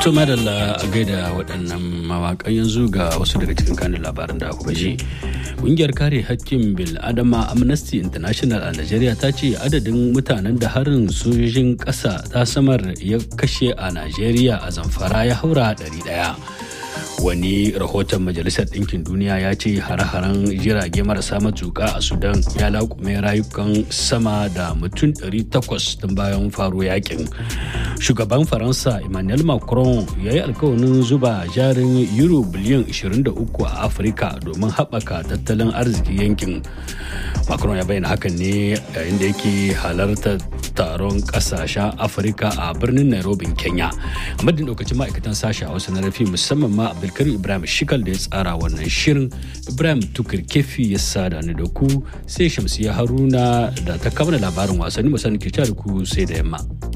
To madalla a gaida waɗannan mawaƙan yanzu ga wasu daga cikin kanin labaran da kuka ji. Ƙungiyar kare hakkin bil adama Amnesty International a Najeriya ta ce adadin mutanen da harin sojojin ƙasa ta samar ya kashe a Najeriya a zamfara ya haura ɗari ɗaya. wani rahoton majalisar ɗinkin duniya ya ce hare-haren jirage marasa matuƙa a sudan ya laƙume rayukan sama da mutum 800 tun bayan faro yakin shugaban faransa emmanuel macron ya yi alkawarin zuba jarin euro biliyan 23 a afirka domin haɓaka tattalin arziki yankin macron ya bayyana hakan ne yayin da yake halartar taron ƙasashen afirka a birnin nairobi kenya a madadin lokacin ma'aikatan sashen hausa na rafi musamman ma abdulkarim ibrahim shikal da ya tsara wannan shirin ibrahim tukur kefi ya sada ni da ku sai shamsiya haruna da ta kama labarin wasanni musamman ke da ku sai da yamma.